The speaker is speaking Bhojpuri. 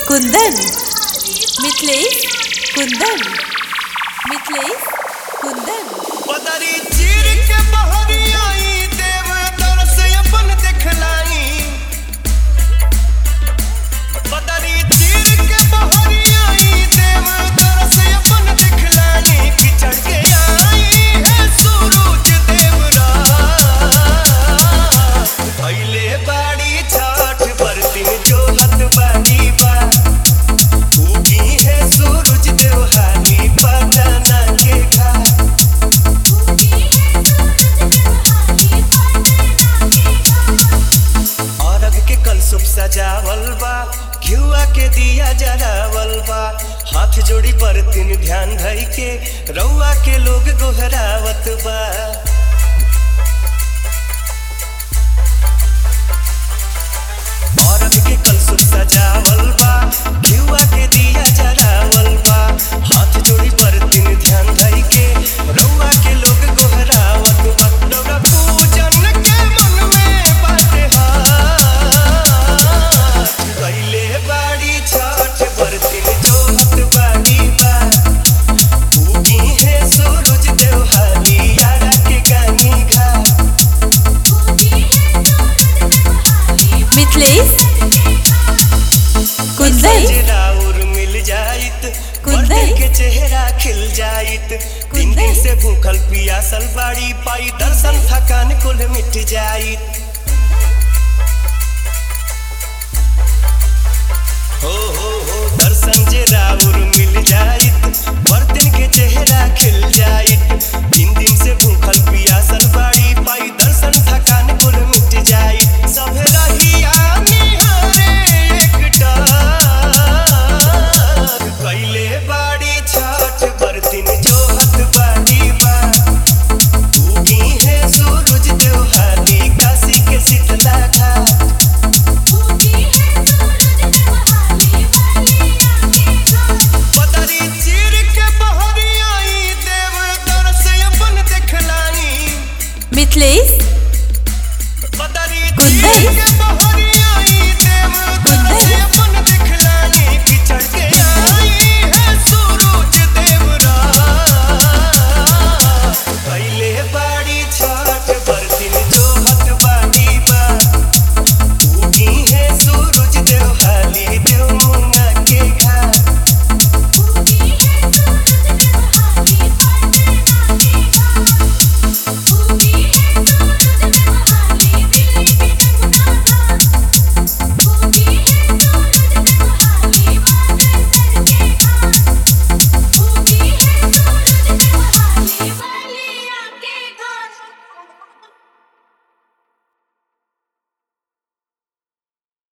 कुंदन मिथिलेश कुंदन मिथिलेश कुंदन पदरी चीर के बहरी आई देव तरस अपन दिखलाई पदरी चीर के बहरी आई देव तरस अपन दिखलाई किचड़ के आई है सूरज देवरा पहले बाड़ी छठ बरतिन जो हत बाड़ी बा उगी है सूरज देवहानी पटना के घाट अरग के कलसुप सजावल बा घिउआ के दिया जरावल बा हाथ जोड़ी पर तीन ध्यान धई के रउआ के लोग गोहरावत बा अरग के कलसुप सजावल बा घिउआ के दिया जरावल बा हाथ जोड़ी पर तीन ध्यान धई के रउआ के लोग गोहरावत बा रउआ पूजन के मन में बाटे हाथ कइले बाड़ी छठ बरतिन जोहत बाड़ी बा उगी है सूरज देवहाली यारा के गानी घाट मिथिलेश कुंदन राउर मिल जाइत कुंदन। कुंदन के चेहरा खिल जाइत तीन कुंदन। दिन से भूखल पियासल बाड़ी पाई दर्शन थकान कुल मिट जाइत हो